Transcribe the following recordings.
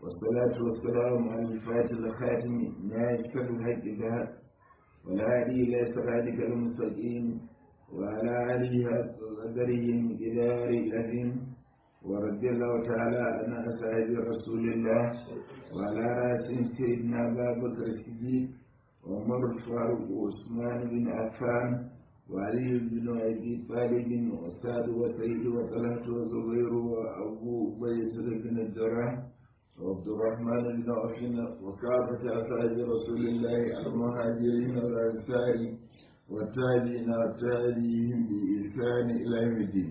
والصلاة والسلام على الفاتح الخاتم ناشف الحق ذهب والهادي إلى صراطك المستقيم وعلى آله قدره إدار الأثيم ورضي الله تعالى عن أصحاب رسول الله وعلى رأسهم سيدنا أبا بكر الصديق وعمر الفاروق وعثمان بن عفان وعلي بن أبي طالب وسعد وسيد وطلحة وزبير وأبو بيت بن الجراح وعبد الرحمن بن عوف وكافة أصحاب رسول الله المهاجرين والأنصار والتابعين والتابعين بإحسان إلى يوم الدين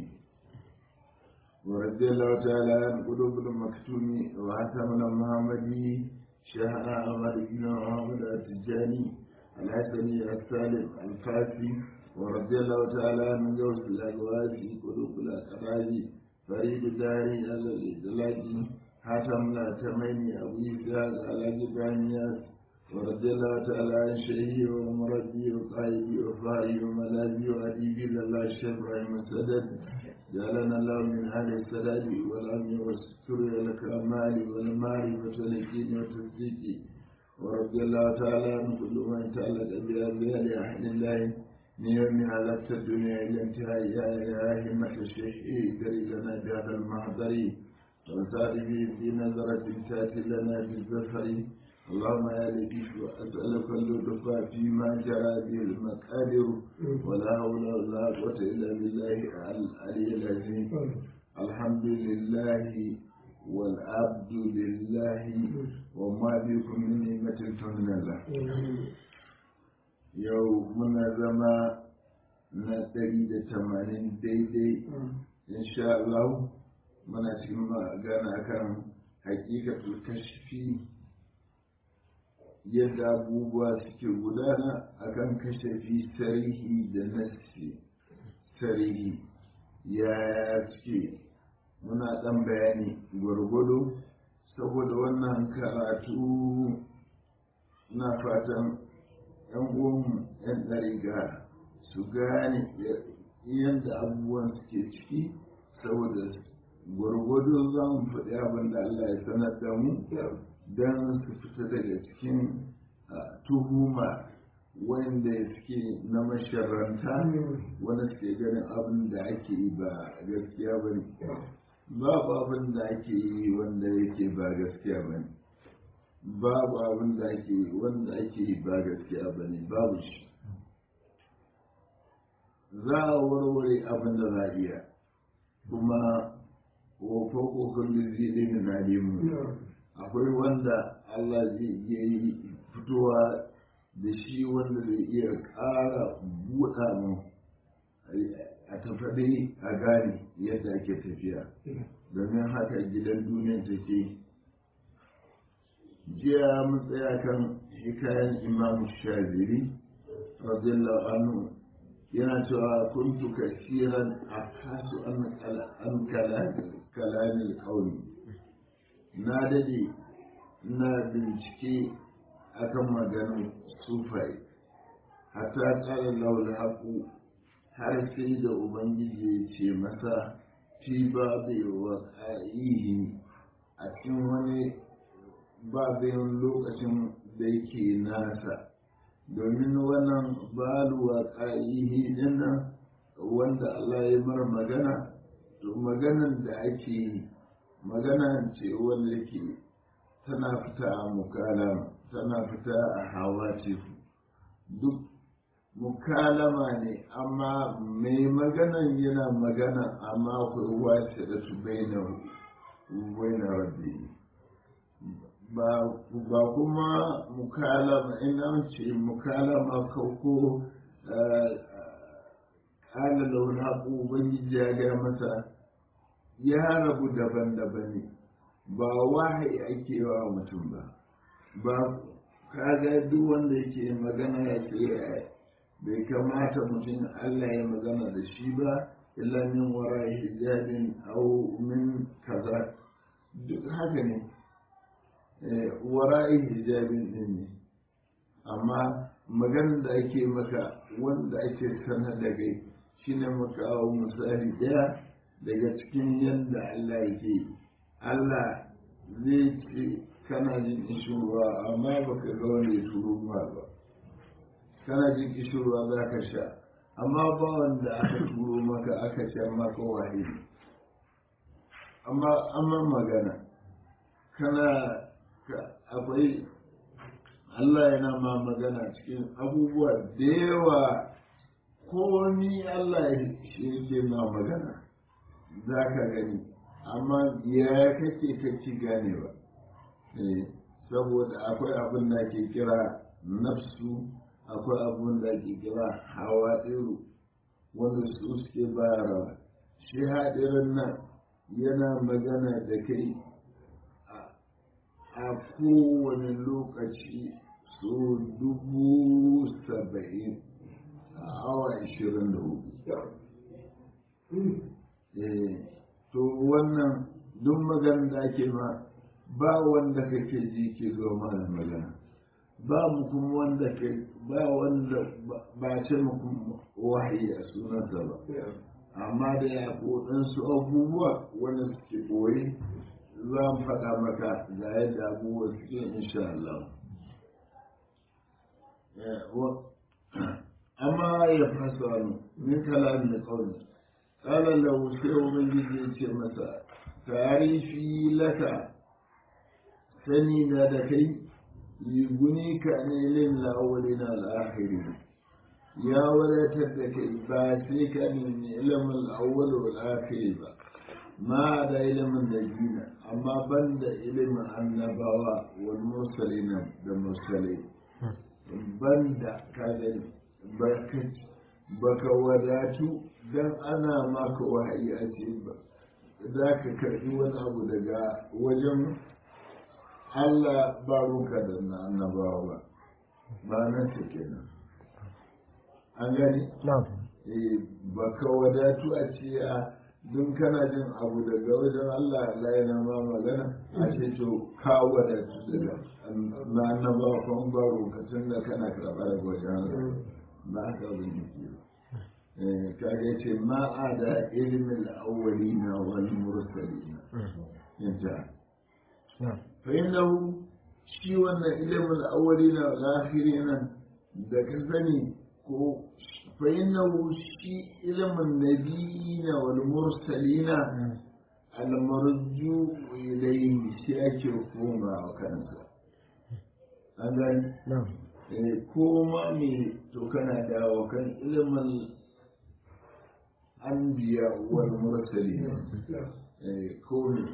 ورضي الله تعالى عن قلوب المكتوم وحسن المحمدي شيخنا أحمد بن محمد التجاني الحسني السالم الفاسي ورضي الله تعالى عن جوز الأجواد في قلوب الأقراب فريد الداري على الإدلاجي حاتم لا تميني أبو إسحاق على جبانياس ورضي الله تعالى عن شيخي ومربي وقائدي وفائي وملاذي وأديبي لله الشيخ إبراهيم السدد جعلنا الله من أهل السداد والأمن والستر والكمال والمعرفة واليقين والتصديق ورضي الله تعالى عن كل من تعلق بأبياء لأحد الله من يوم علقت الدنيا إلى انتهاء يا همة الشيخ كري لنا بهذا المحضر وسائر في نظرة تأتي لنا بالزفر اللهم يا لطيف أسألك اللطف فيما جرى به المقادر ولا حول ولا قوة إلا بالله العلي العظيم الحمد لله والعبد لله وما بكم من نعمة فمن الله yau muna zama na ɗari da tamanin daidai insha Allah muna cikin magana kan hakikatul kashfi yadda abubuwa suke gudana akan kashafi sarihi da nassi sarihi ya suke muna ɗan bayani gwargwado saboda wannan karatu na fatan yan uwanmu yan ɗariga su gane yadda abubuwan suke ciki saboda gwargwado za mu faɗi abin da Allah ya sanar da mu don su fita daga cikin tuhuma wanda suke na masharanta wanda suke ganin abin da ake yi ba gaskiya ba ne babu abin da ake yi wanda yake ba gaskiya ba ne babu abin da ake yi wanda ake yi ba gaskiya ba ne babu shi za a warware abin da za a iya kuma wofo kokarin zai ɗaya na nemu akwai wanda Allah zai iya yi fitowa da shi wanda zai iya ƙara buɗa mu a tafaɗe a gane yadda ake tafiya domin haka gidan duniya take jiya mun tsaya kan hikayen imam shaziri radiyallahu anhu yana cewa kuntu kasiran a kasu an kalamin kauni na dade na bincike akan maganin sufai hatta tsara laula haku har sai da ubangiji ya ce masa fi babu wa a cikin wani babin lokacin da yake nasa domin wannan baluwa ƙa'ihi dinnan wanda Allah ya mara magana to maganan da ake yi magana ce wanda yake tana fita a mukalama tana fita a hawa duk mukalama ne amma mai maganan yana magana amma akwai wace da su bai na rabbi ba kuma mukalama ina ce mukalama kauko kala launa ko ubangiji ya gaya masa ya rabu daban-daban ne ba wahayi ake wa mutum ba ba kaga duk wanda yake magana ya ce bai kamata mutum Allah ya magana da shi ba illa min wara hijabin au min kaza duk haka ne wara'i hijabin din ne amma maganar da ake maka wanda ake sanar da kai shine maka misali daya daga cikin yadda Allah yake Allah zai ce kana jin kishirwa amma baka ga wanda ya turo ma ba kana jin kishirwa za ka sha amma ba wanda aka turo maka aka sha maka wahidi amma amma magana kana akwai Allah yana ma magana cikin abubuwa da yawa komi Allah shi yake ma magana za ka gani amma ya kake kake gane ba saboda akwai abin da ke kira nafsu akwai abin da ke kira hawa ɗiru wanda su suke bayarwa shi haɗirin nan yana magana da kai a kowane lokaci so dubu saba'in a awa ashirin da hudu to wannan duk magana da ake ma ba wanda kake ji ke zo mana magana ba mu kuma wanda ke ba wanda ba ce muku wahayi a sunansa ba amma da ya su abubuwa wanda suke ɓoye za mu faɗa maka ga yadda abubuwa suke insha Allah amma ya fasa wani min kalamin da kawai ƙala lahu sai ubangiji ya ce masa tarifi laka sani na da kai yuguni ka ne lin la'awali na al'ahiri ya wadatar da kai ba sai ka nemi ilimin al'awwal wal akhiri ba ma da ilimin da gina amma ban da ilimin annabawa wal mursalina da mursalai ban da ka gani baka wadatu dan ana maka wahayi a ce ba za ka karɓi wani abu daga wajen Allah ba ruka da na annabawa ba ba nan ta kenan an gani ba ka wadatu a ce a don kana jin abu daga wajen Allah Allah yana ma magana a ce to ka wadatu daga na annabawa kan ba ruka tun da kana karɓa daga wajen Allah ba haka abin yake ba kaga ce ma a da ilimin awwalina wal mursalina yanta fa innahu shi wannan ilimin awwalina wal akhirina da ka sani ko fa innahu shi ilimin nabiyina wal mursalina al marju ilayhi shi ake koma kansa an gani ko ma me to kana dawo kan ilimin anbiya wal mursalin ko ne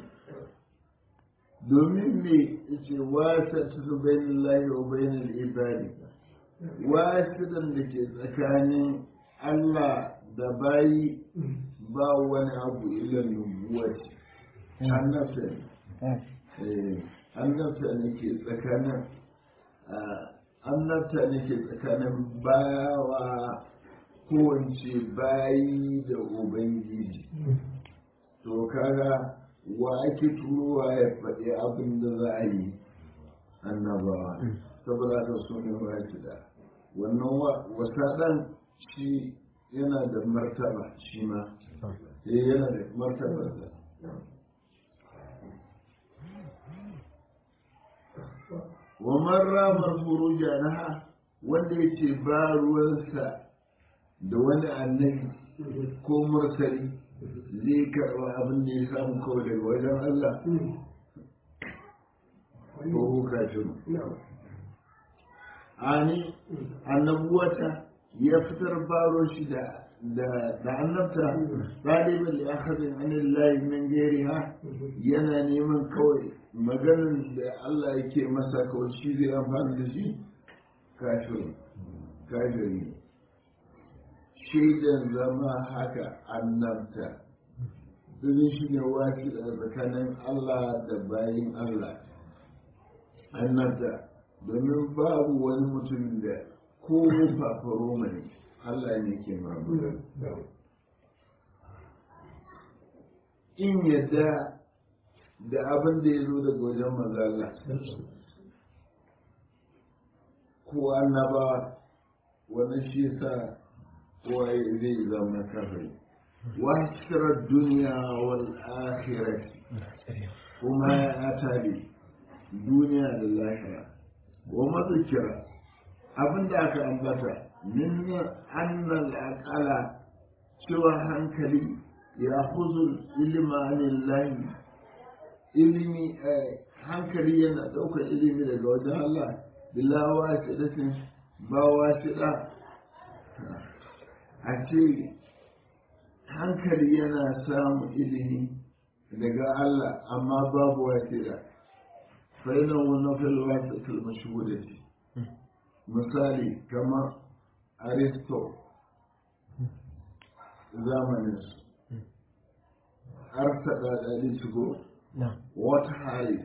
domin me yace wasa tu bainallahi wa bainal ibadi wasidan da ke tsakanin Allah da bayi ba wani abu illa nubuwati annabta ne annabta ne ke tsakanin annabta ne ke tsakanin bawa kowace bayi da ubangiji to kaga wa ake turowa ya faɗi abin da za a yi annabawa saboda ka so ne wa da wannan wasaɗan shi yana da martaba shi ma yana da martabarsa wa marramar furuja na wanda ya ce ba ruwansa da wani annabi ko mursali zai karɓa abin da ya samu kawai daga wajen Allah ko kafiru ani annabuwata ya fitar baro shi da da annabta ɗalibin da aka zai anin layi min ha yana neman kawai maganin da Allah yake masa kawai shi zai amfani da shi kafiru kafiri shaidan zama haka annabta domin shi ne wasi da tsakanin Allah da bayin Allah annabta domin babu wani mutum da ko fafaro mai Allah ne ke mamuda in yadda da abin da ya zo daga wajen mazala ko annaba wani shi sa waye zai zama kafai wasirar duniya wal akhirati kuma ya tabi duniya da lahira wa mazikira abinda aka ambata min annal aqala cewa hankali ya huzul ilimanin lahi ilimi hankali yana ɗaukar ilimi daga wajen Allah bila wasiɗatin ba wasiɗa a ce hankali yana samun ilimi daga Allah amma babu wasiɗa fa'inan wani filwa da kalmashi misali kamar aristo zamaninsu arsa ɗaɗaɗi shigo wata harris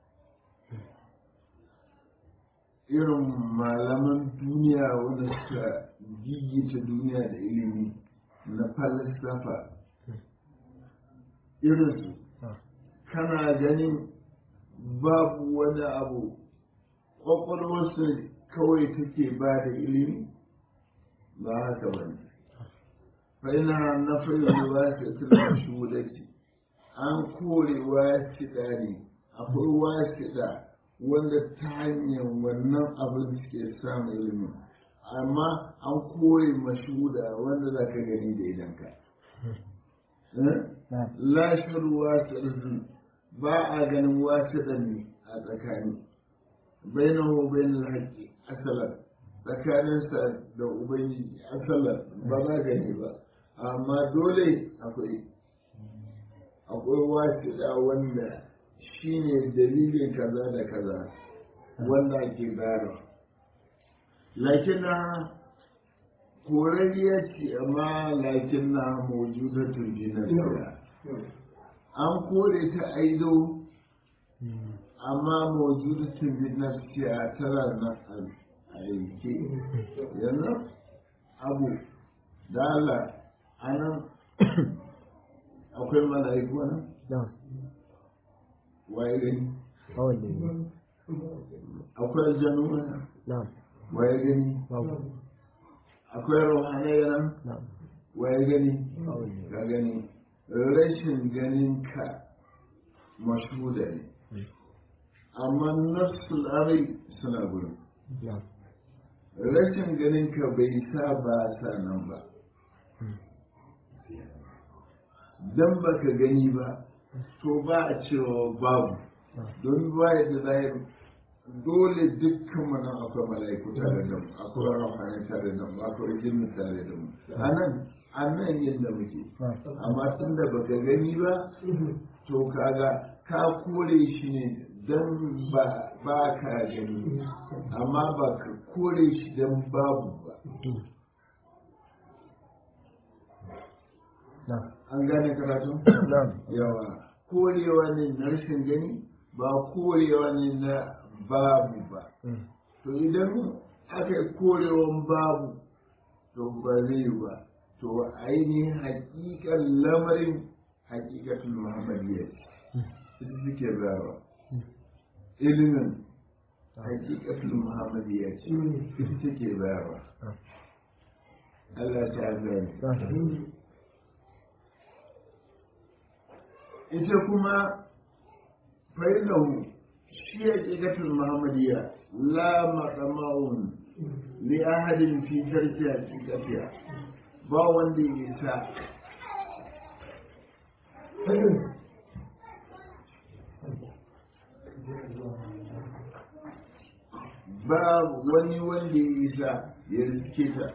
irin malaman duniya wanda suka gigita duniya da ilimi na falsafa irinsu kana ganin babu wani abu ƙwaƙwalwarsu kawai take ba da ilimi ba haka ba ne fa'ina na fayyar wasiɗa shudati an kore wasiɗa ne akwai wasiɗa wanda ta hanyar wannan abin suke samun ilimi amma an kore mashuda wanda za ka gani da idanka lashar wasiɗa ba a ganin wasiɗa ne a tsakani bainahu bainal haqqi asalan tsakaninsa da ubangiji asalan ba za gani ba amma dole akwai akwai wasiɗa wanda shi ne dalilin kaza da kaza wanda ake bayarwa lakin na korariya ce amma lakin na mawujudatun jinasiya an kore ta aido amma mawujudatun jinasiya tana nan aiki yanzu abu da Allah anan akwai mala'iku nan waye gani akwai aljanu nan waye gani akwai rauhanai nan waye gani ka gani rashin ganin ka mashuda ne amma nafsul amai suna gurin rashin ganin ka bai sa ba sa nan ba dan baka gani ba to ba a cewa babu don ba yadda zahir dole dukkan mana akwai mala'iku tare da mu akwai rahmanin tare da mu akwai jinni tare da mu a nan a nan yadda muke amma tun da baka gani ba to kaga ka kore shi ne don ba ka gani amma ba ka kore shi don babu ba an gane karatu? yawa korewa ne na rashin gani ba korewa ne na babu ba to idan aka yi korewan babu to ba zai yi ba to ainihin hakikan lamarin hakikatul muhammadiyya ita suke zawa ilimin hakikatul muhammadiyya ce ita suke zawa Allah ta gani ita kuma fa'ilahu shi ya ƙiƙatul muhammadiyya la maƙama'un li ahadin fi tarki haƙiƙatiya ba wanda ya isa ba wani wanda ya isa ya riske ta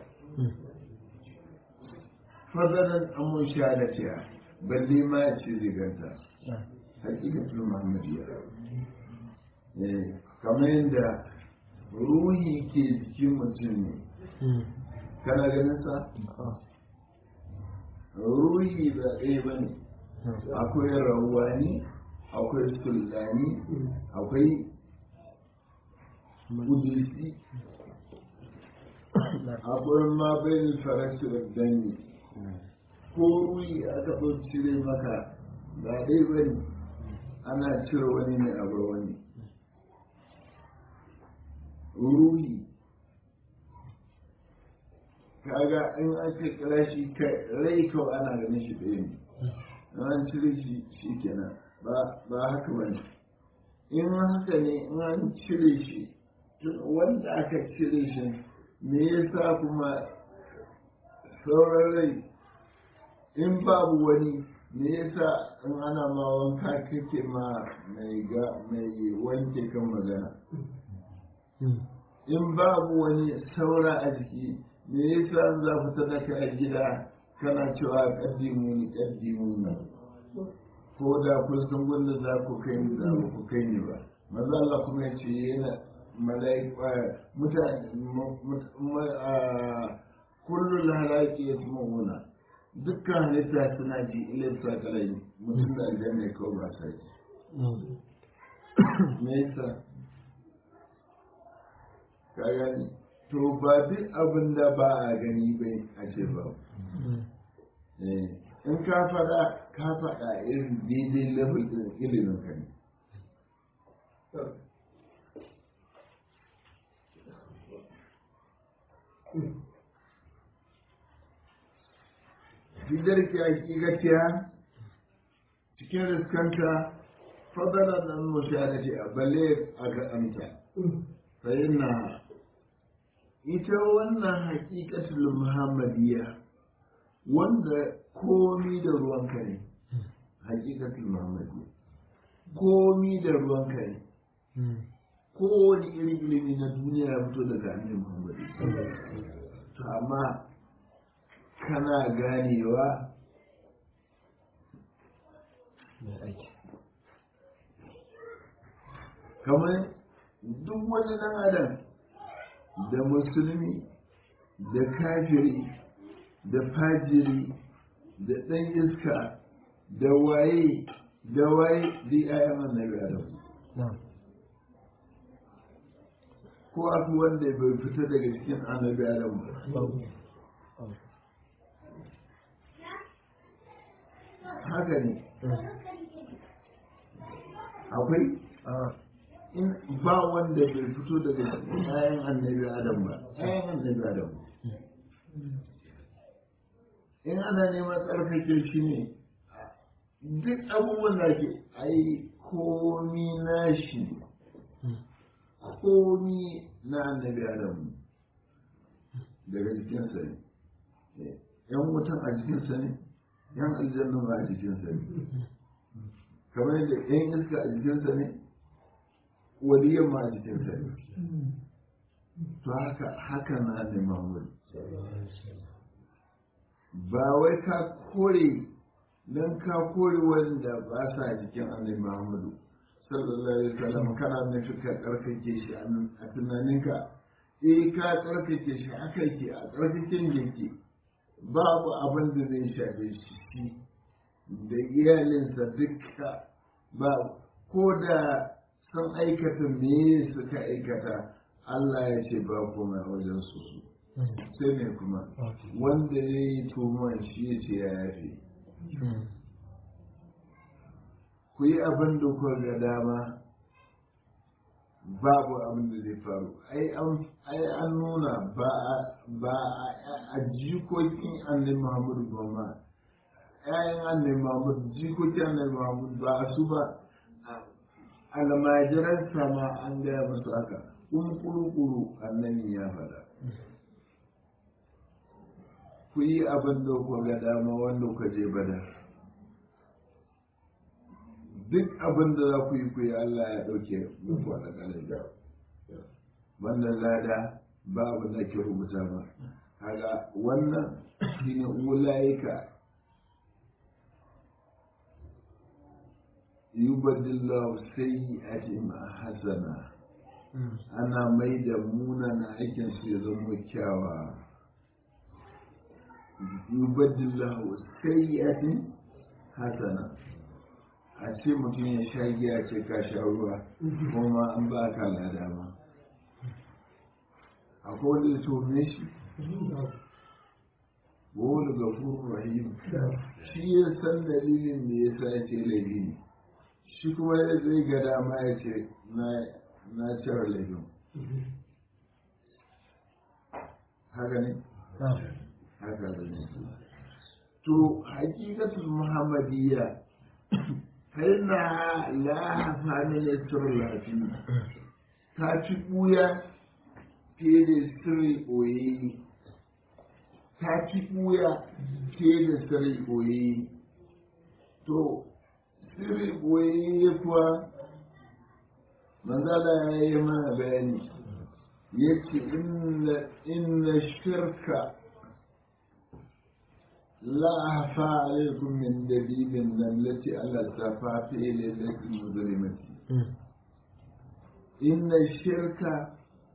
fadalan amun shahadatiya balle ma ya ce ziganta hakikatul muhammadiyya kamar yadda ruhi ke jikin mutum ne kana ganin sa ruhi ba ɗaya ba ne akwai rawani akwai sulani akwai kudisi akwai ma bayan farashi da dangi ko ruhi aka ɗau cire maka ba ɗaya ba ne ana cire wani ne a bar wani ruhi kaga in aka kira shi rai kawai ana ganin shi ɗaya ne an cire shi shi kenan ba haka ba ne in haka ne in an cire shi wanda aka cire shi me yasa kuma sauran rai in babu wani me yasa in ana ma wanka kake ma mai ga mai wanke kan magana in babu wani saura a jiki me yasa za ku sadaka a gida kana cewa kaddimu ni kaddimu ni ko da kun san wanda za ku kai ni za ku kai ni ba maza Allah kuma ya ce yana mala'ika mutane kullu halaki yasma'una dukkan halitta suna ji ilin sakalai mutum da aljanna kawai ba sa ji me yasa ka gani to ba duk abin da ba a gani bai a ce ba in ka faɗa ka faɗa irin daidai level ɗin ilimin ka ne Fidar ki hakikatiya cikin riskanta fadalar nan mushahadati a balle a ga amta fa'inna ita wannan hakikatul muhammadiyya wanda komi da ruwanka ne hakikatul muhammadiyya komi da ruwanka ne kowane irin ilimi na duniya ya fito daga annabi muhammadu to amma kana ganewa kamar duk wani dan adam da musulmi da kafiri da fajiri da ɗan iska da waye da waye da ayan annabi adam ko abu wanda bai fita daga cikin annabi adam ba haka ne akwai in ba wanda bai fito daga cikin ayan annabi adam ba ayan annabi adam in ana neman tsarkake shi ne duk abubuwan da ke ai komi na shi komi na annabi adam daga jikinsa ne yan wutan a jikinsa ne yan aljanna ba a jikinsa ne kamar yadda yan iska a jikinsa ne waliyan ma a jikinsa ne to haka haka na ne mahmud ba wai ka kore don ka kore wanda ba sa jikin annabi muhammadu sallallahu alaihi wasallam kana nufi ka karkake shi a tunaninka eh ka karkake shi haka yake a karkaken yake babu abin da zai shafe shi da iyalinsa duka ba ko da sun aikata me suka aikata Allah ya ce ba kuma wajen su su sai ne kuma wanda ya yi tuhuman shi ya ce ya yafe ku yi abin da kuka ga dama babu abin da zai faru ai an nuna ba a jikokin annabi muhammadu ba ma ƴaƴan annabi muhammadu jikokin annabi muhammadu ba a su ba almajiransa ma an gaya musu haka kun kuru-kuru annabi ya faɗa ku yi abin da ku ga dama wanda ku je badar duk abin da za ku yi ku yi Allah ya ɗauke muku a ɗagarin da wannan lada ba abin da ke rubuta ba kaga wannan shi ne ulaika yubadillahu sayyi'atihim hasana ana mai da munana aikin su ya zama kyawa yubadillahu sayyi'atihim hasana a ce mutum ya sha giya ce ka sha ruwa kuma an ba ka lada ma akwai wanda ya tome shi wani gafur rahim shi ya san dalilin da ya sa ya ce laifi ne shi kuma ya zai ga dama ya ce na cire laifin haka ne? haka ne to hakikatul muhammadiyya فإنها لا هفا من السر الهفي تاتي بويا في السر وي تاتي بويا في السر وي تو sirri boye kuwa manzala ya yi mana bayani ya ce inna shirka la hafa alaikum min dalilin nan lati Allah ta fafi lailatul muzlimati inna shirka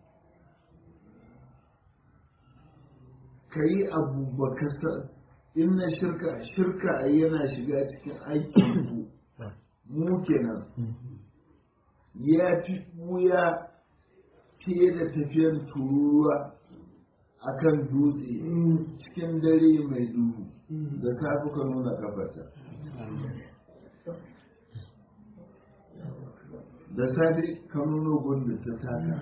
kayi abu baka sa inna shirka shirka yana shiga cikin aikin mu kenan ya fi wuya fiye da tafiyar turuwa a kan dutse cikin dare mai duhu da safi ka nuna kafata da safi ka nuna gunda ta taka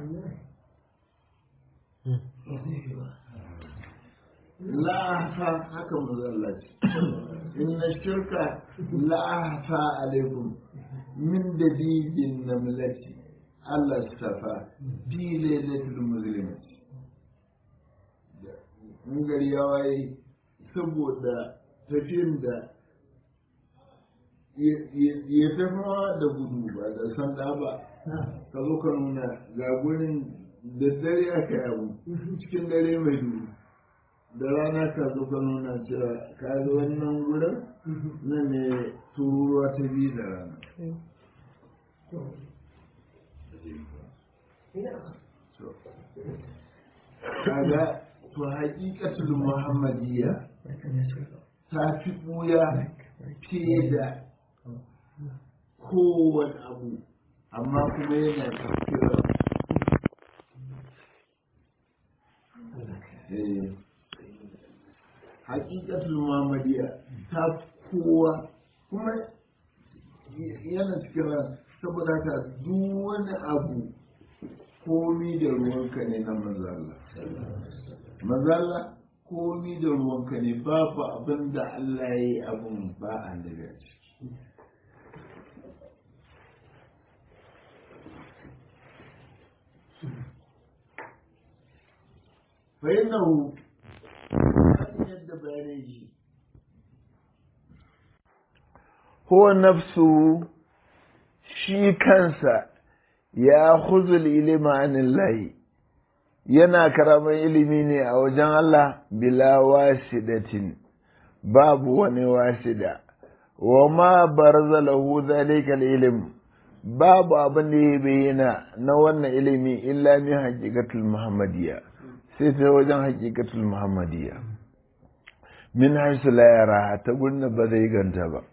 la'afa haka mazallaci inna shirka la'afa alaikum min dalilin namlati Allah safa fi lailatul muslimati in gari ya waye saboda tafiyin da ya tafawa da gudu ba da sanda ba ka zo ka nuna ga gurin da dare aka yabu cikin dare mai duhu da rana ka zo ka nuna cewa ka zo wannan gurin nan ne tururuwa ta biyu da rana kaga to haƙiƙatul muhammadiyya ta fi ɓuya fiye da kowane abu amma kuma yana tafiyar haƙiƙatul muhammadiyya ta kowa kuma yana cikin saboda ka duk wani abu komi da ruwanka ne na mazalla mazalla komi da ruwanka ne babu abin da Allah ya yi abin ba a daga ciki فإنه yadda bayanai shi huwa nafsu shi kansa ya huzul ilima anillahi yana karamin ilimi ne a wajen Allah bila wasidatin babu wani wasida wa ma barza lahu zalikal ilim babu abin da ya bayyana na wannan ilimi illa min haqiqatul muhammadiyya sai ta wajen haqiqatul muhammadiyya min haisu la yara ta gurin ba zai ganta ba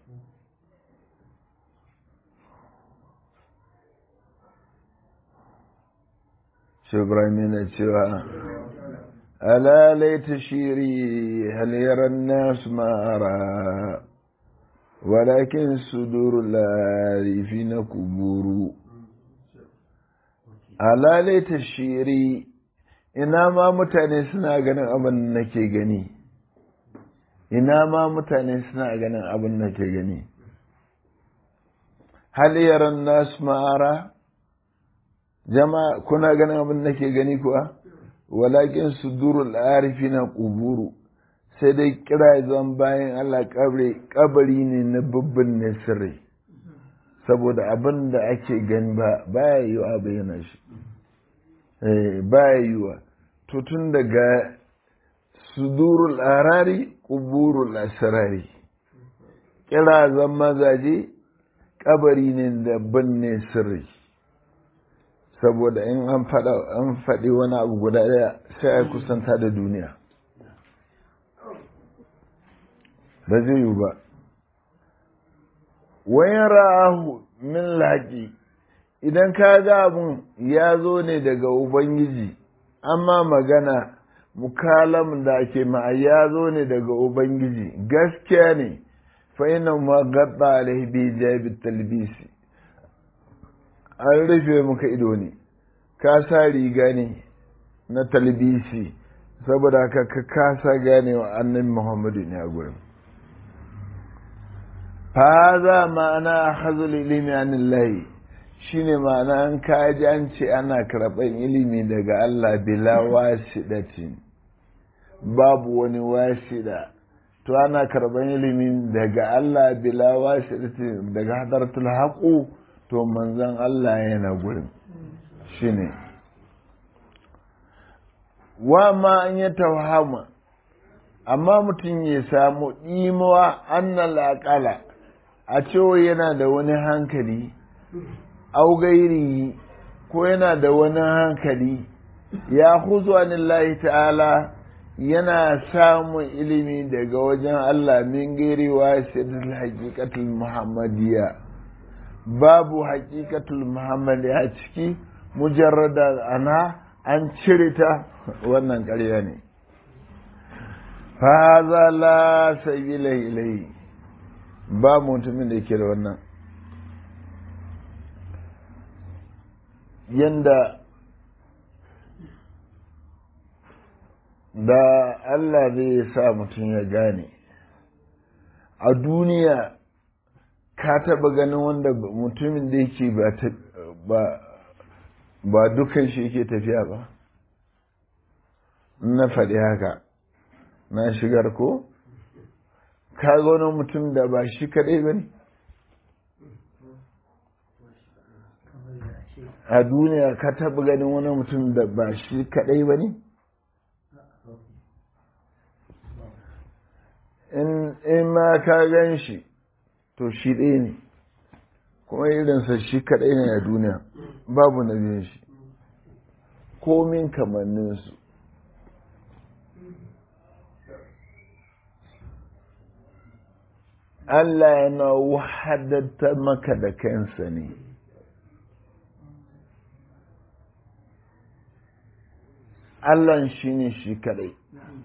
Ibrahim yana cewa ala laita shiri hal yaran nas mara walakin sudur larifi na kuburu ala laita shiri ina ma mutane suna ganin abin da nake gani ina ma mutane suna ganin abin da nake gani hal yaran nas mara jama'a kuna ganin abin da ke gani kuwa walakin sudurul arifina quburu sai dai kira zan bayan Allah kabari ne na babban ne sirri saboda abin da ake gani ba baya yiwa bayyana shi eh baya yiwa to tun daga sudurul arari quburul asrari kira zan mazaje kabari ne da binne sirri saboda in an faɗa an faɗi wani abu guda ɗaya sai a kusanta da duniya ba zai yi ba wayan ra'ahu min laƙi idan ka ga abun ya zo ne daga ubangiji amma magana mukalam da ake ma ya zo ne daga ubangiji gaskiya ne fa ina ma gadda alaihi bi jabi talbisi an rufe muka ido ne ka sa riga ne na talbisi saboda ka ka kasa gane wa annabi muhammadu ne a gurin faza ma'ana hazul ilimi anillahi shine ma'ana an kaji an ce ana karɓar ilimi daga Allah bila wasidatin babu wani wasida to ana karɓar ilimi daga Allah bila wasidatin daga hadartul haƙu to manzon Allah yana gurin shine wa ma an yi tawhama amma mutum ya samu ɗimawa annal aƙala a cewa yana da wani hankali augairi ko yana da wani hankali ya huzu anillahi ta'ala yana samun ilimi daga wajen Allah min gairi wasitul haqiqatul muhammadiyya babu haqiqatul muhammadiyya ciki mujarrada ana an cire ta wannan ƙarya ne faza la sabila ilai ba mutumin da ke da wannan yanda da Allah zai sa mutum ya gane a duniya ka taba ganin wanda mutumin da yake ba ba dukan shi yake tafiya ba na faɗi haka na shigar ko ka ga wani mutum da ba shi kaɗai ba ne a duniya ka taɓa ganin wani mutum da ba shi kaɗai ba ne in ma ka gan shi to shi ɗaya ne kuma irinsa shi kaɗai ne a duniya babu na biyun shi komin kamanninsu Allah yana wahadatta maka da kansa ne Allah shi ne shi kadai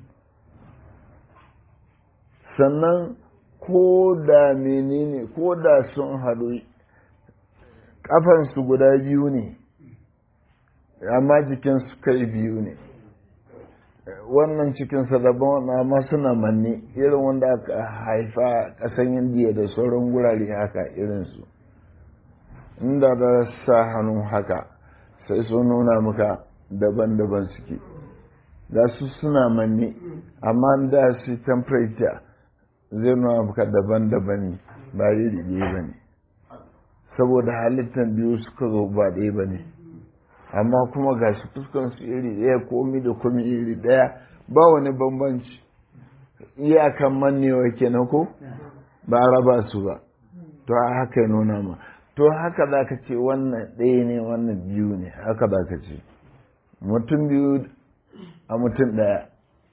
sannan ko da menene ko da sun haɗu ƙafansu guda biyu ne amma jikinsu kai biyu ne wannan cikinsa daban amma suna manne irin wanda aka haifa ƙasan indiya da sauran gurare haka irinsu inda da sa hannu haka sai sun nuna maka daban-daban suke da su suna manne amma da su temperature zai nuna maka daban-daban ne ba iri ɗaya ba ne saboda halittar biyu suka zo ba ɗaya ba ne amma kuma ga shi fuskansu iri ɗaya komi da komi iri ɗaya ba wani bambanci iyakan mannewa kenan ko ba raba su ba to haka ya nuna ma to haka za ka ce wannan ɗaya ne wannan biyu ne haka za ka ce mutum biyu a mutum ɗaya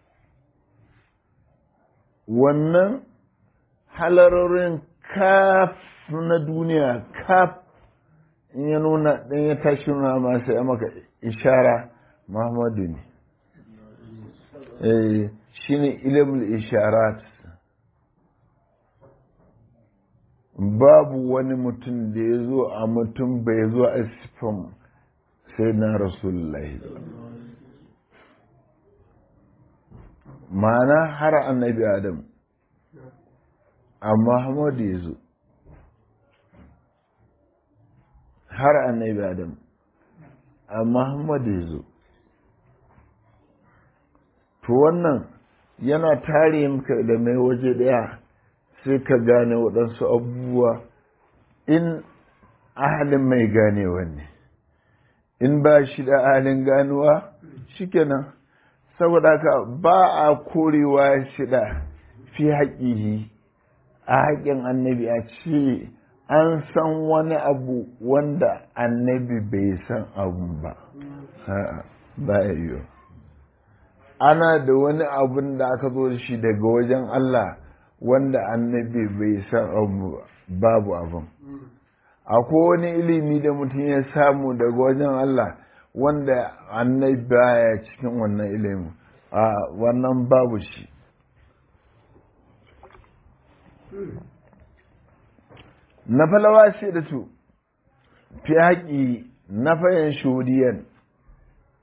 wannan halarorin kaf na duniya kaf in ya nuna ɗan ya tashi nuna masu ya maka ishara muhammadu ne shi ne ilimin isharat babu wani mutum da ya zo a mutum bai zo a sifan sai na rasulullahi ma'ana har annabi adam amma muhammadu ya zo har annabi adam amma Muhammad ya zo to wannan yana tare maka da mai waje daya sai ka gane waɗansu abubuwa in ahalin mai ganewa ne in ba shi da ahalin ganuwa shikenan saboda haka ba a korewa shi da fi haƙihi a haƙin annabi a ce an san wani abu wanda annabi bai san abu ba ba ya yiwu ana da wani abun da aka zo shi daga wajen Allah wanda annabi bai san abu babu abin akwai wani ilimi da mutum ya samu daga wajen Allah wanda annabi baya cikin wannan ilimin a wannan babu shi na falawa ce da su fi haƙi na fayin shudiyan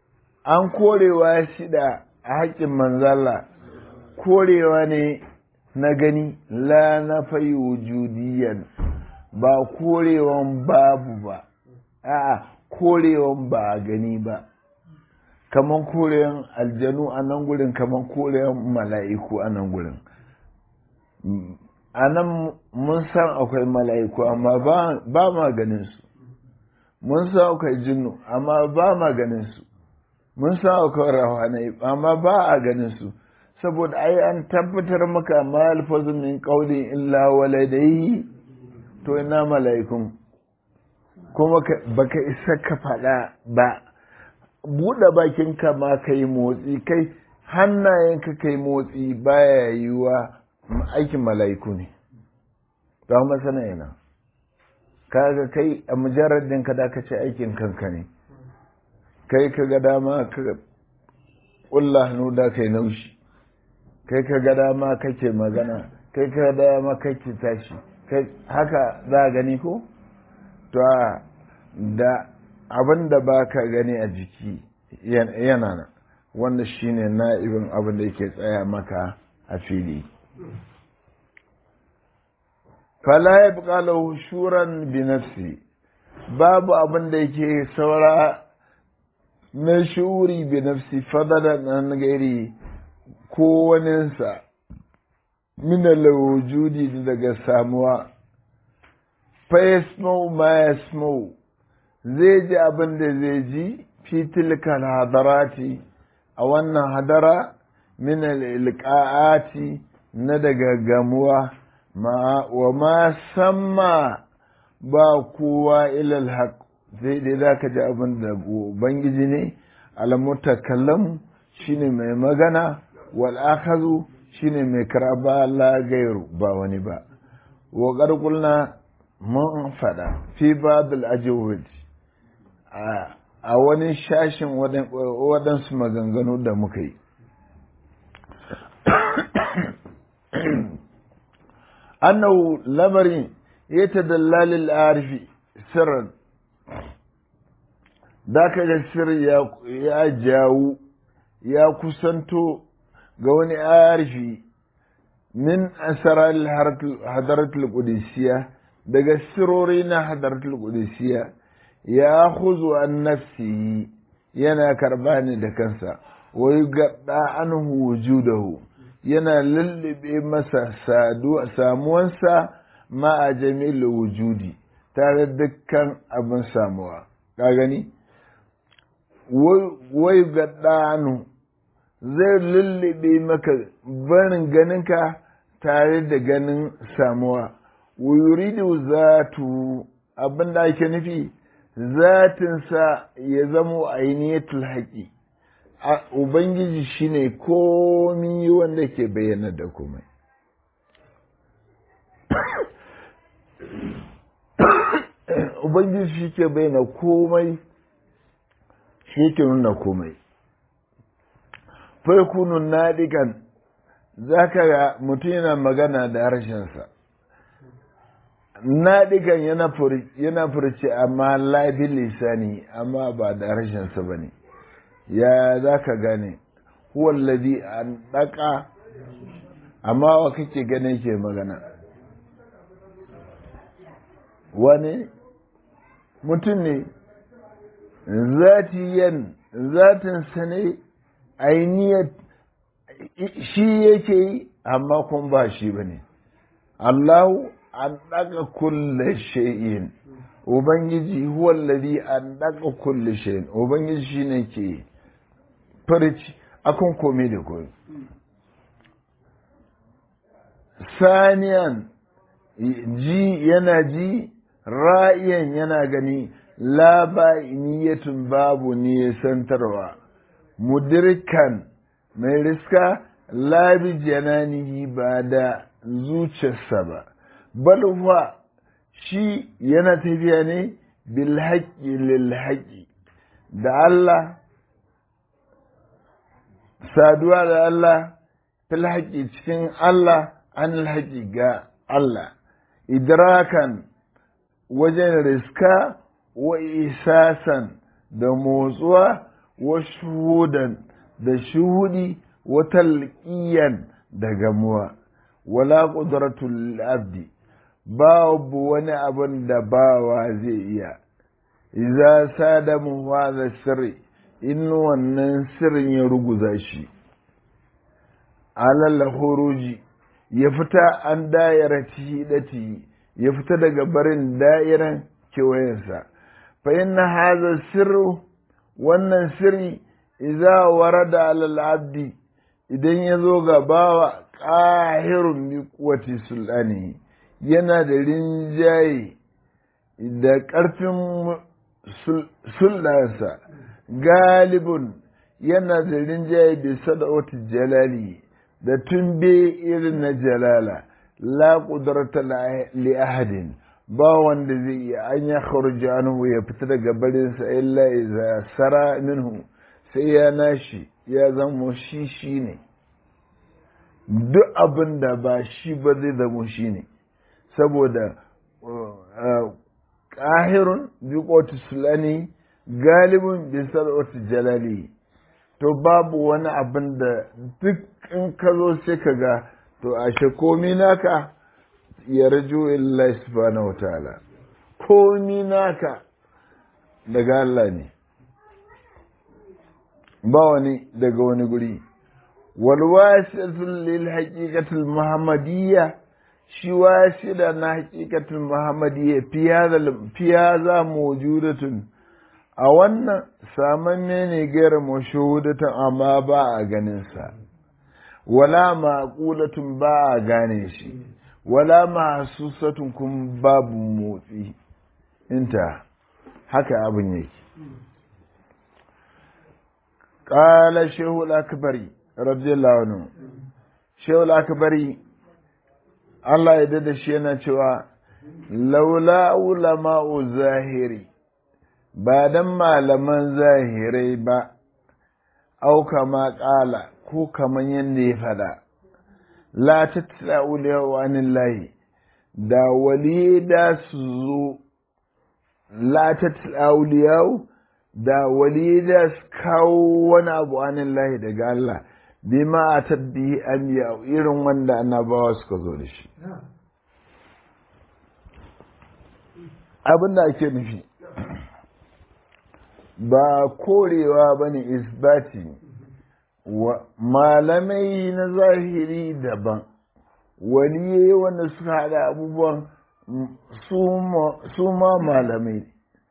an korewa shi da haƙƙin manzala korewa ne na gani la na fayi wujudiyan ba korewan babu ba a'a korewan ba a gani ba kaman korewan aljanu a nan gurin kaman korewan mala'iku a nan gurin a nan mun san akwai mala'iku amma ba ma ganin su mun san akwai jinnu amma ba ma ganin su mun san akwai rahanai amma ba a ganin su saboda ai an tabbatar maka ma alfazun min qawlin illa waladai to ina mala'ikun kuma baka isa ka faɗa ba buɗe bakinka ma ka yi motsi kai hannayenka ka yi motsi baya yiwuwa aikin mala'iku ne ba masana yana kaga kai a mujarradin ka da ka ce aikin kanka ne kai ka ga dama ka ƙulla hannu da kai naushi kai ka ga dama kake magana kai ka ga dama kake tashi haka za a gani ko to da abin da ba ka gani a jiki yana nan wanda shine na'ibin abin da yake tsaya maka a fili fala ya buƙala shuran bi nafsi babu abin da yake saura na shuri bi nafsi fadalan an gairi ko waninsa min wujudi daga samuwa fa yasmau ma yasmau zai ji abin da zai ji fi tilkal hadarati a wannan hadara min ilqa'ati na daga gamuwa ma wa ma samma ba kowa ilal haq zai dai zaka ji abin da ubangiji ne al mutakallam shine mai magana wal akhazu shine mai karaba la gairu ba wani ba wa qulna mun fada fi babul ajwid a wani shashin waɗansu maganganu da muka yi annahu lamarin ya ta dallalin arifi sirran da ka ga sir ya jawo ya kusanto ga wani arifi min asarar hadaratul qudusiyya daga sirori na hadaratul qudusiyya ya huzu an nafsi yana karba ne da kansa wai gaɗa an wujudahu yana lullube masa samuwansa ma a jami'il wujudi tare dukkan abin samuwa ka gani wai gaɗa anu zai lullube maka barin ganinka tare da ganin samuwa wuyuridu zatu abin da ake nufi zatinsa ya zamo ainihatul haƙi ubangiji shine komi wanda ke bayyana da komai ubangiji shi ke bayyana komai shi ke nuna komai farkunun naɗikan za ka ga mutum yana magana da harshensa naɗikan yana furci amma labi lisani amma ba da harshensa ba ne ya za ka gane huwallazi an ɗaka amma wa kake gane ke magana wani mutum ne zatiyan zatinsa ne ainihiyar shi yake yi amma kun ba shi ba ne allahu an ɗaga kulle shay'in ubangiji huwallazi an ɗaga kulle shay'in ubangiji shi ne ke farci akan komai da komai saniyan ji yana ji ra'iyan yana gani la niyatun babu nisantarwa mudirkan mai riska labi jananihi ba da zuciyarsa ba balwa shi yana tafiya ne bil haƙƙi lil haƙƙi da Allah saduwa da Allah fil haƙƙi cikin Allah an haƙi ga Allah idrakan wajen riska wa isasan da motsuwa wa shuhudan da shuhudi wa talqiyan da gamuwa wala ƙudratul abdi babu wani abin da bawa zai iya iza sadamu hadha sirri in wannan sirrin ya ruguza shi alal huruji ya fita an dayara hidati ya fita daga barin da'iran kewayensa fa inna hadha sirru wannan sirri idza warada alal abdi idan ya zo ga bawa qahirun bi quwwati sulani yana da rinjaye da ƙarfin sullansa galibun yana da rinjaye da sada'oti jalali da tumbe irin na jalala la ƙudarta li ahadin ba wanda zai iya an ya kharuja anhu ya fita daga barinsa illa iza sara minhu sai ya nashi ya zama shi shi ne duk abin da ba shi ba zai zama shi ne saboda ƙahirun bi ƙotu sulani galibin bi sarauta jalali to babu wani abin da duk in ka zo sai ka ga to ashe komi naka ya rajo illahi subhanahu wa ta'ala komi naka daga Allah ne ba wani daga wani guri walwasitul lil haqiqatil muhammadiyya shi wasila na haqiqatul muhammadiyya fi hadha mawjudatun a wannan samamme ne gaira mashahudatan amma ba a ganin sa wala maqulatun ba a gane shi wala mahsusatun kun babu motsi inta haka abin yake قال الشيخ الأكبري رضي الله عنه الشيخ الأكبري الله يدد شينا شوى لولا علماء zahiri ba dan malaman zahirai ba au kama ƙala ko kaman yadda ya faɗa la tattala uliyawa lahi da wali da su zo la tattala uliyawa da wali da su kawo wani abu anin lahi daga Allah bi ma a tabbi an irin wanda annabawa suka zo da shi abin da ake nufi ba korewa ba ne isbati malamai na zahiri daban waliye wanda suka haɗa abubuwan su ma malamai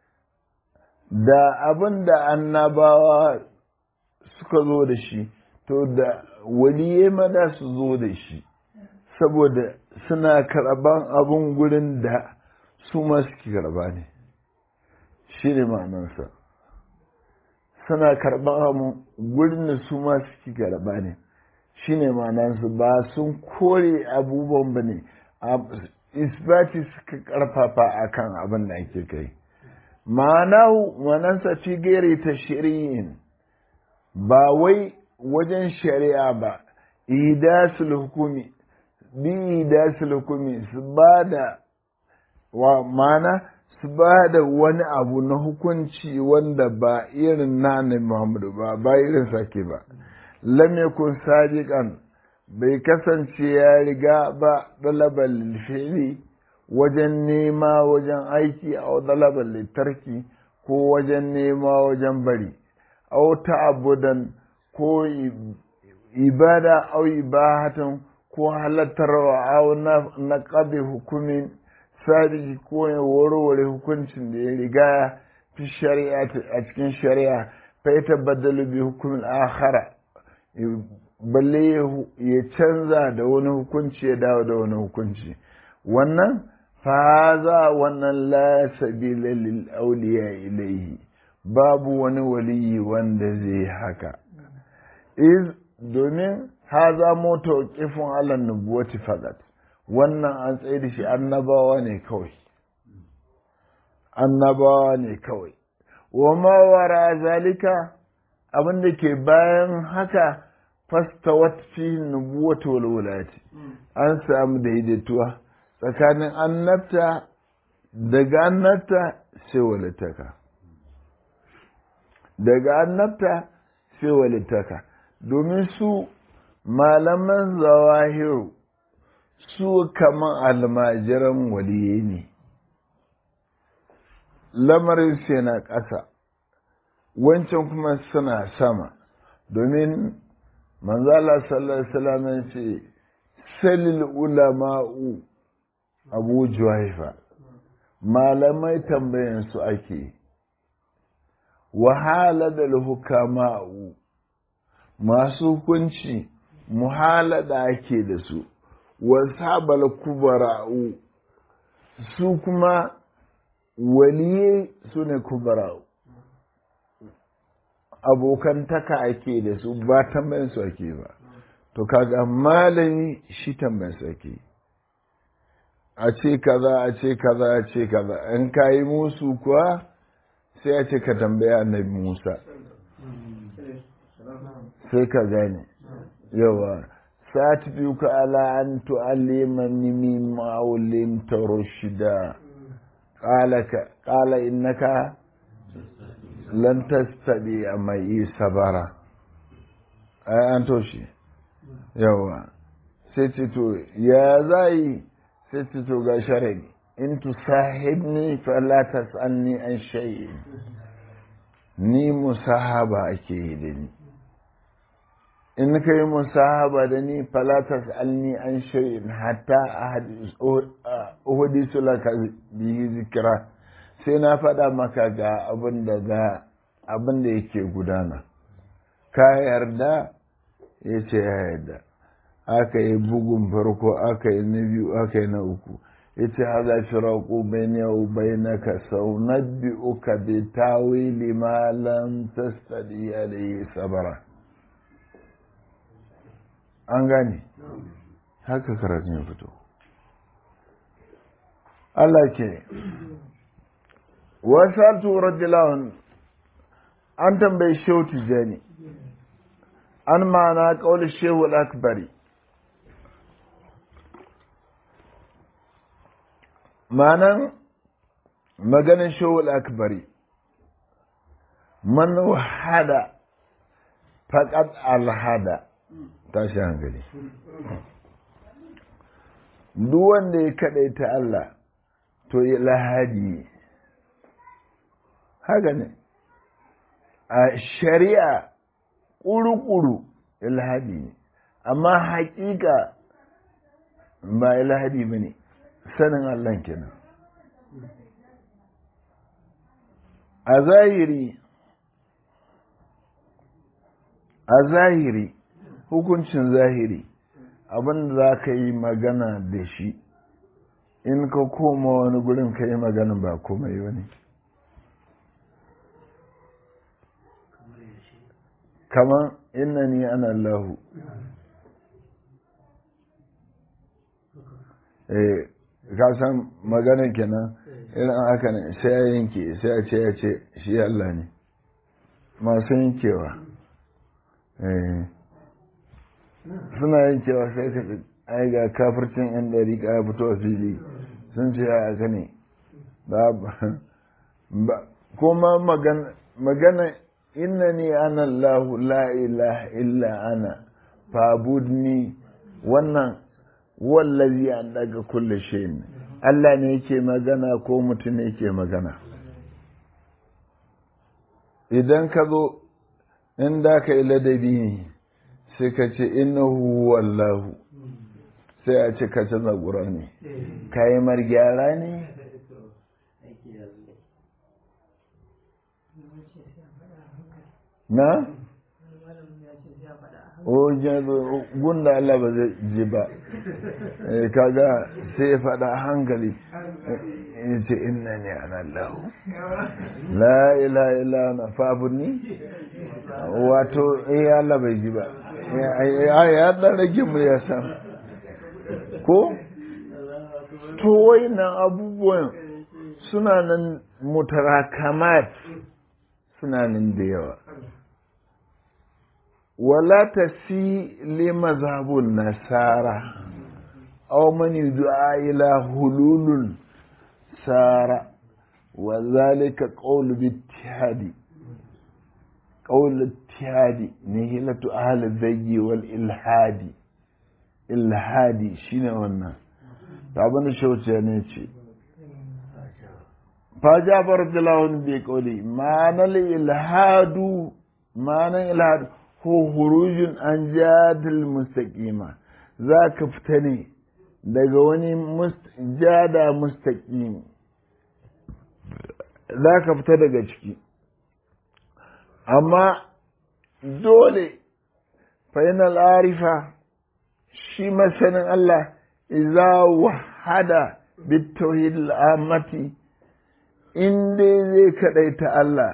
da abin da annabawa suka zo da shi to da waliye mada su zo da shi saboda suna karɓan abin gurin da su ma suke karɓa ne shi ne ma'anarsa suna karɓan abin gurin da su ma suke karɓa ne shi ne ma'anarsa ba sun kore abubuwan ba ne isbati suka ƙarfafa akan abin da ake kai ma'anahu manansa fi gairi ta shari'in ba wai wajen shari'a ba idasul hukumi bi idasul hukumi su ba da wa mana su ba da wani abu na hukunci wanda ba irin na annabi Muhammadu ba ba irin sake ba lam yakun sadiqan bai kasance ya riga ba dalabal fi'li wajen nema wajen aiki a dalabar littarki ko wajen nema wajen bari au ta'abudan ko ibada au ibahatan ko halattarwa au na ƙabe hukumin sadiki ko ya warware hukuncin da ya riga fi shari'a a cikin shari'a fa ya tabbadalu bi hukumin akhara balle ya canza da wani hukunci ya dawo da wani hukunci wannan faza wannan la sabila lil auliya ilaihi babu wani waliyi wanda zai haka iz domin haza moto kifin alan nubuwati fakat wannan an tsaye da shi annabawa ne kawai annabawa ne kawai wa ma wara zalika abin da ke bayan haka fastawat fi nubuwati wal wulayati an samu daidaituwa tsakanin annabta daga annabta sai walittaka daga annabta sai walittaka domin su malaman zawahiru su kaman almajiran waliye ne lamarin sai na ƙasa wancan kuma suna sama domin manzala sallallahu alaihi wasallam ce salil ulama'u abu juhaifa malamai tambayan su ake wahala da hukama'u masu hukunci muhalada ake da su wasabal kubara'u su kuma waliye su ne kubara'u abokantaka ake da su ba tambayin su ake ba to kaga malami shi tambayin su ake a ce kaza a ce kaza a ce kaza in ka yi musu kuwa sai a ce ka tambaya annabi musa sai ka gane yawa sati biyu ka ala an tu'allimani mimma ulimta rushda qala innaka lan tastabi mai sabara ai an toshe yawa sai ce to ya zai sai ce to ga sharadi in tusahibni fala tasalni an shay'in ni musahaba ake yi da ni in ka yi musahaba da ni fala tasalni an shay'in hatta uhdisu laka bihi zikra sai na faɗa maka ga abin da ga abin da yake gudana ka yarda ya ce ya yarda aka yi bugun farko aka yi na biyu aka yi na uku ya ce haza firaku bai ne bai na ka sau na biyu ka bi tawili malam tastadi alayhi sabara an gane haka karatun ya fito Allah ke wasatu radiyallahu an tambayi shehu tijani an ma'ana ƙaunar shehu al'akbari ma'anan maganin shehu al'akbari man wahada faƙad alhada tashi hankali duk wanda ya kaɗaita Allah to ya lahadi haka ne a shari'a ƙuru-ƙuru ilhadi ne amma haƙiƙa ba ilhadi ba ne sanin Allah kenan a zahiri a zahiri hukuncin zahiri abin da za ka yi magana da shi in ka koma wani gurin ka yi magana ba komai wani kamar innani ana Allahu eh ka san magana kenan irin haka ne sai ya yanke sai ya ce ya ce shi Allah ne masu yankewa eh suna yankewa sai ka ai ga kafircin yan dariƙa ya fito a fili sun ce ya haka ne ba kuma magana innani ana Allah la ilaha illa ana fabudni wannan wallazi an daga kulle shayin Allah ne yake magana ko mutum ne yake magana idan ka zo in da ka yi ladabi ne sai ka ce innahu wallahu sai a ce ka canza ne ka yi margyara ne na? gunda Allah ba zai ji ba kaga sai ya faɗa hankali ya ce inna ne an Allah la ila ila na fabuni wato eh Allah bai ji ba ya ɗan rage mu ya san ko to nan abubuwan suna nan mutarakamat suna nan da yawa ولا تسي لمذهب النصارى أو من يدعى إلى هلول سارة وذلك قول باتحاد قول الاتحاد نهلة أهل الزي والإلحاد ilhadi shine wannan abin da shauce ne ce fajabar dilawun bai kauli ma'anar ilhadu ma'anar ilhadu ko hurujin an jadil mustaqima za ka fita ne daga wani jada mustaqim za ka fita daga ciki amma dole fainal arifa shi masanin Allah iza wahada bitauhid al'amati in dai zai kaɗaita Allah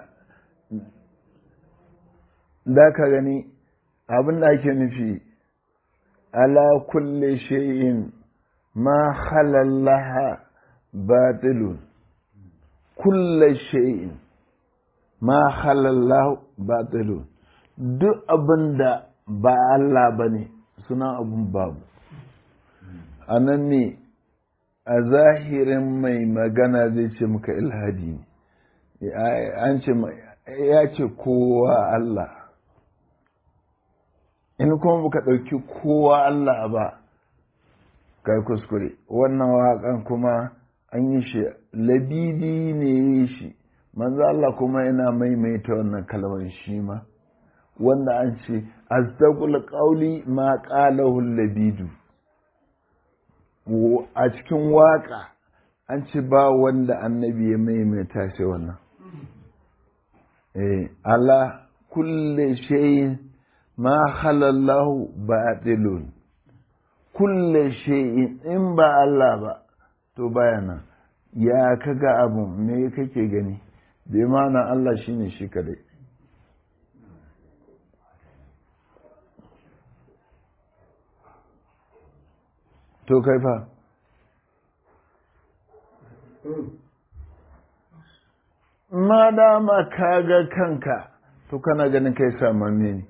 da ka gani abin da ake nufi ala kulle shay'in ma halallaha batilun kulle shay'in ma halallahu batilun duk abin da ba Allah ba ne suna abun babu a nan ne a zahirin mai magana zai ce muka ilhadi ne an ce ya ce kowa Allah in kuma muka ɗauki kowa Allah ba kai kuskure wannan waƙan kuma an yi shi labidi ne yi shi manzo Allah kuma yana maimaita wannan kalmar shi ma wanda an ce azdaqul qawli ma qalahu labidu a cikin waka an ce ba wanda annabi ya maimaita shi wannan eh ala kulli shay'in ma halallahu batilun kulli shay'in in ba Allah ba to bayana ya kaga abu me kake gani bai mana Allah shine shi kadai to kai fa ma dama ka ga kanka to kana ganin kai samamme ne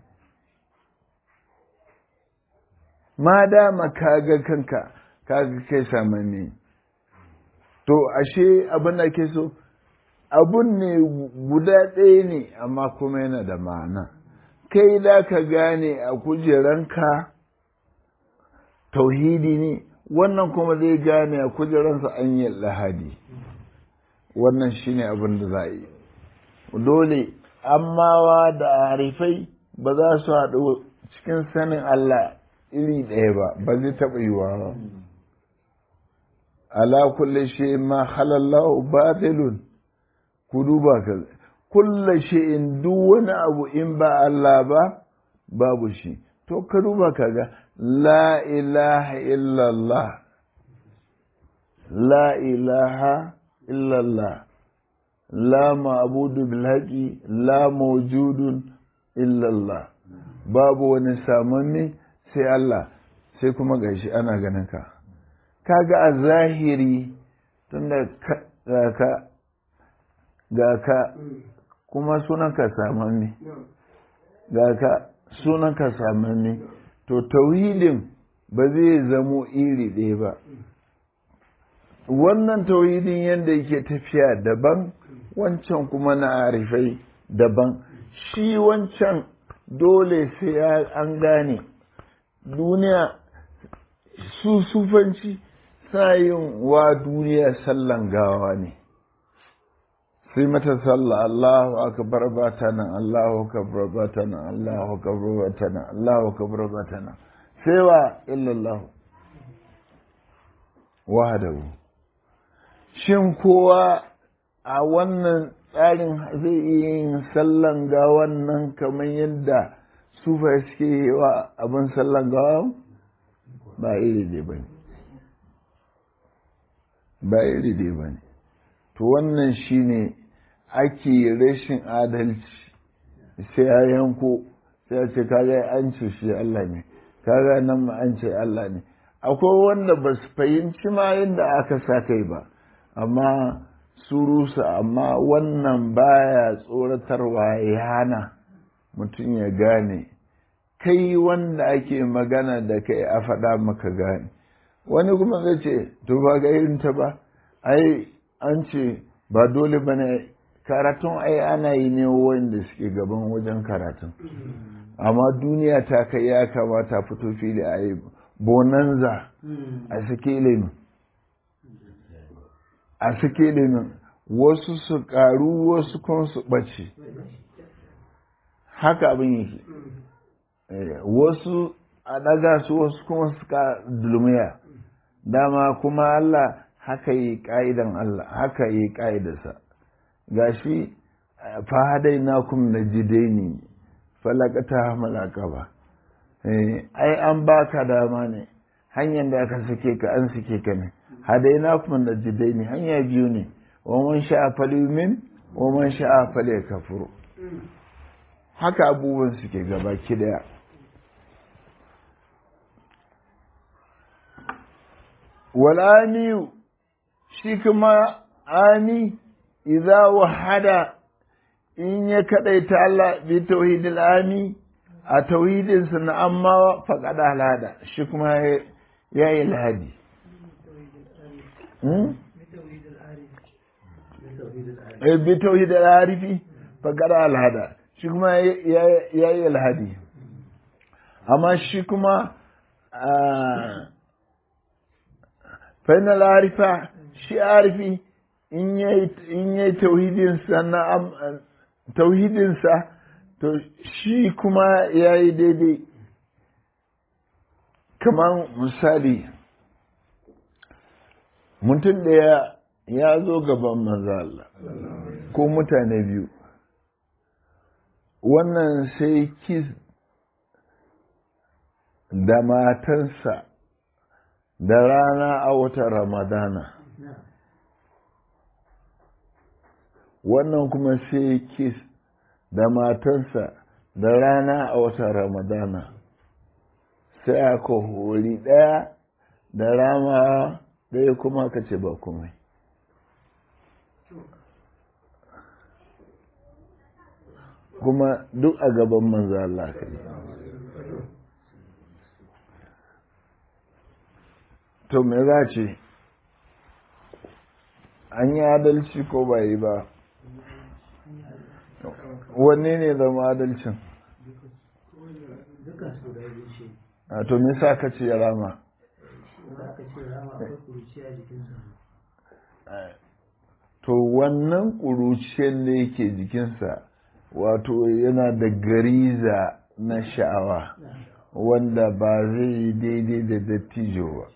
ma dama ka ga kanka ka ga kai samamme ne to ashe abin da ke so abun ne guda ɗaya ne amma kuma yana da ma'ana kai da ka gane a kujeranka tauhidi ne wannan kuma zai gane a kujeransa an yi lahadi wannan shine abin da za a yi dole ammawa da harifai ba za su haɗu cikin sanin Allah iri ɗaya ba ba zai taɓa yiwa ba ala kulle shi ma halallahu batilun ku duba ka kulle shi in duk wani abu in ba Allah ba babu shi to ka duba ka ga la ilaha illallah la ilaha illallah la ma'budu bil haqi la mawjudun illallah babu wani samanni sai Allah sai kuma gashi ana ganin ka kaga a zahiri tunda ga ka ga ka kuma sunanka samanni ga ka sunanka samanni to tauhidin ba zai zamo iri ɗaya ba wannan tauhidin yadda yake tafiya daban wancan kuma na arifai daban shi wancan dole sai an gane duniya su sufanci yin wa duniya sallan gawa ne sai mata sallah Allahu akbar ba ta nan Allahu akbar ba ta nan Allahu akbar ba ta nan Allahu akbar ba ta nan sai wa illallah wahdahu shin kowa a wannan tsarin zai iya yin sallan ga wannan kamar yadda sufa suke yi wa abin sallan gawa ba iri dai ba ne ba iri dai ba ne to wannan shine ake rashin adalci sai ya yanko sai ya ce kaga an ce shi Allah ne kaga nan ma an ce Allah ne akwai wanda ba su fahimci ma yadda aka sa kai ba amma su rusa amma wannan baya tsoratarwa ya hana mutum ya gane kai wanda ake magana da kai a faɗa maka gane wani kuma zai ce to ba ga irin ta ba ai an ce ba dole ba ne karatun ai ana yi ne wanda suke gaban wajen karatun amma duniya ta kai ya kamata fito fili a yi bonanza a suke ilimin a suke ilimin wasu su ƙaru wasu kuma su ɓace haka abin yake wasu a ɗaga su wasu kuma su ka dulmiya dama kuma Allah haka yi ƙa'idan Allah haka yi ƙa'idarsa gashi fahadai na kum na jidaini falakata malaka ba ai an baka dama ne hanyar da aka sake ka an sake ka ne hadai na kum na jidaini hanya biyu ne wa man sha'a falyumin wa man sha'a falyakfur haka abubuwan suke gaba ki daya wal'amiyu shi kuma ami idza wahada in ya kadaita Allah bi tauhidil ami a tauhidinsa na amma faƙaɗa halada shi kuma ya yi lahadi bi tauhidil arifi faƙaɗa halada shi kuma ya yi lahadi amma shi kuma fainal arifa shi arifi in yi tauhidinsa na tauhidinsa to shi kuma ya yi daidai kamar misali mutum ɗaya ya zo gaban manzo Allah ko mutane biyu wannan sai kis da matansa da rana a watan ramadana wannan kuma sai kis da matansa da rana a watan ramadana sai aka hori ɗaya da rama ɗaya kuma ka ce ba komai kuma duk a gaban manzo Allah ka to me za ce an yi adalci ko ba yi ba wanne ne zama adalcin a to me sa ka ce ya rama to wannan ƙuruciyar da yake jikinsa wato yana da gariza na sha'awa wanda ba zai yi daidai da dattijo ba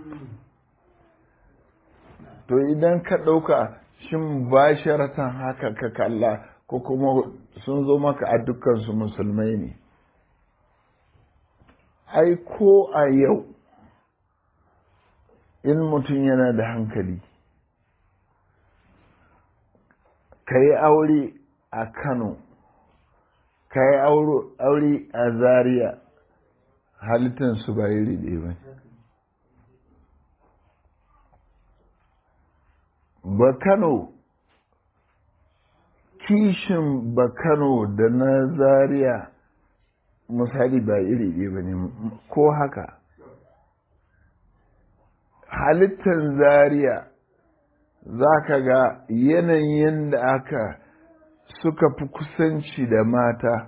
to idan ka ɗauka shin ba sharatan haka ka kalla ko kuma sun zo maka a dukkansu musulmai ne ai ko a yau in mutum yana da hankali ka yi aure a kano ka yi aure a zaria halittansu ba iri ɗaya ba ba kano kishin ba kano da na zaria misali ba iri ɗaya ba ne ko haka halittar zaria za ka ga yanayin da aka suka fi kusanci da mata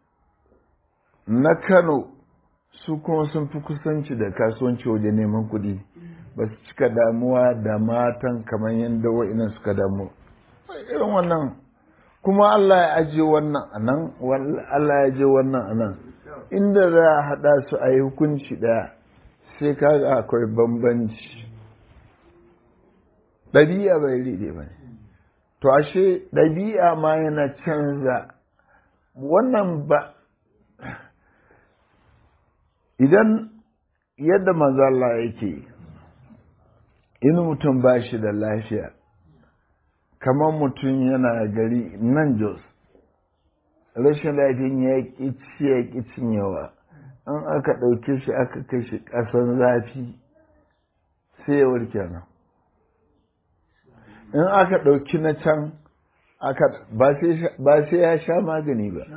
na kano su kuma sun fi kusanci da kasuwanci wajen neman kuɗi ba su cika damuwa da matan kamar yadda wa'inan suka damu irin wannan kuma Allah ya aje wannan a nan Allah ya aje wannan a nan inda za a haɗa su a yi hukunci ɗaya sai kaga akwai bambanci ɗabi'a bai riɗe ba ne to ashe ɗabi'a ma yana canza wannan ba idan yadda manzo Allah yake in mutum ba shi da lafiya kamar mutum yana gari nan jos rashin lafiyan ya ƙi ci ya ƙi cinyewa an aka ɗauke shi aka kai shi ƙasan zafi sai ya warke nan in aka ɗauki na can ba sai ya sha magani ba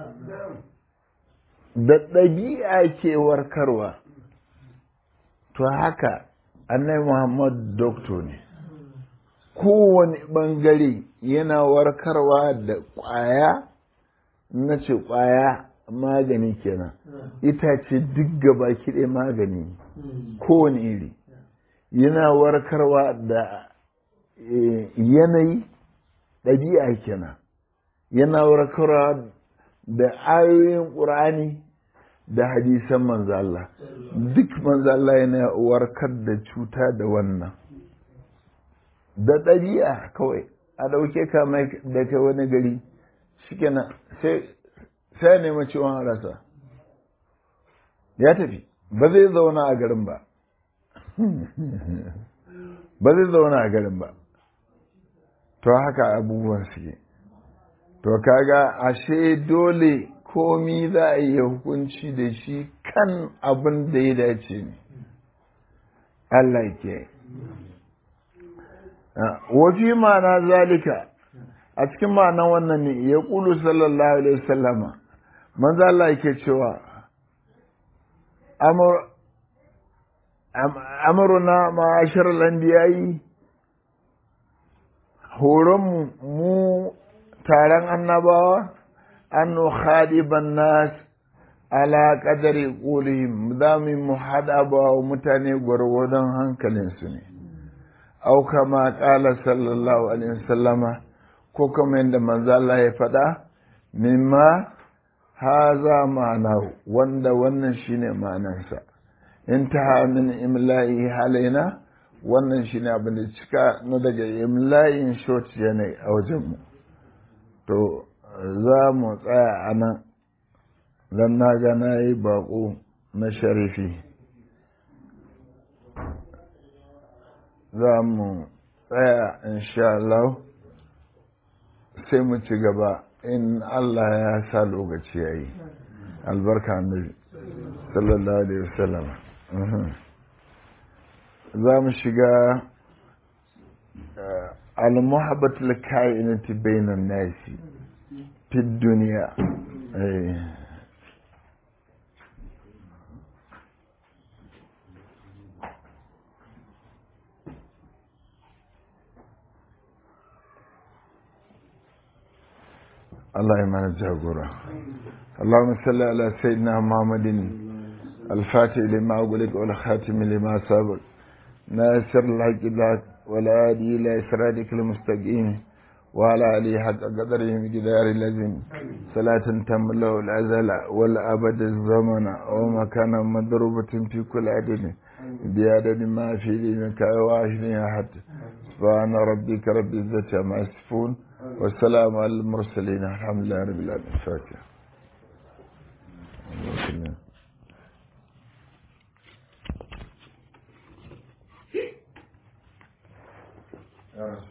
da ɗabi'a ke warkarwa to haka annai muhammad doktor ne kowane ɓangare yana warkarwa da ƙwaya na ce ƙwaya magani kenan itace duk gaba kiɗe magani kowane iri yana warkarwa da yanayi ɗabi'a kenan yana warkarwa da ayoyin ƙur'ani da hadisan manzo Allah duk manzo Allah yana warkar da cuta da wannan da ɗabi'a kawai a ɗauke ka mai da kai wani gari shikenan sai sai nema ciwon rasa ya tafi ba zai zauna a garin ba ba zai zauna a garin ba to haka abubuwan suke to kaga ashe dole komi za a yi hukunci da shi kan abin da ya dace ne Allah ke wafi ma'ana zalika a cikin ma'anan wannan ne ya ƙulu sallallahu alaihi wasallama manzo Allah yake cewa amuruna ma'ashar lambiyayi horon mu taron annabawa an khadiban nas ala qadari qulihim za mu hada ba mutane gwargwadon hankalinsu ne au kama qala sallallahu alaihi wasallama ko kuma yadda manzo Allah ya faɗa mimma haza ma'ana wanda wannan shine ma'anarsa intaha min imla'i halaina wannan shine abin da cika na daga imla'in short yanayi a wajenmu to za mu tsaya a nan don na ga na yi baƙo na sharifi za mu tsaya insha Allah sai mu ci gaba in Allah ya sa lokaci ya yi albarka annabi sallallahu alaihi wasallam za mu shiga al-muhabbatul kainati bainan nasi fi duniya Allah ya mana jagora اللهم صل على سيدنا محمد الفاتح لما أقولك والخاتم لما سبق ناصر الحق لك ولا هادي إلى إسرادك المستقيم وعلى آله حق قدره مقدار اللازم صلاة تم له الأزل والأبد الزمن ومكان مضروبة في كل عدد بعدد ما في دينك واحد أحد سبحان ربك رب العزة عما يصفون والسلام على المرسلين الحمد لله رب العالمين الفاتحة Yeah.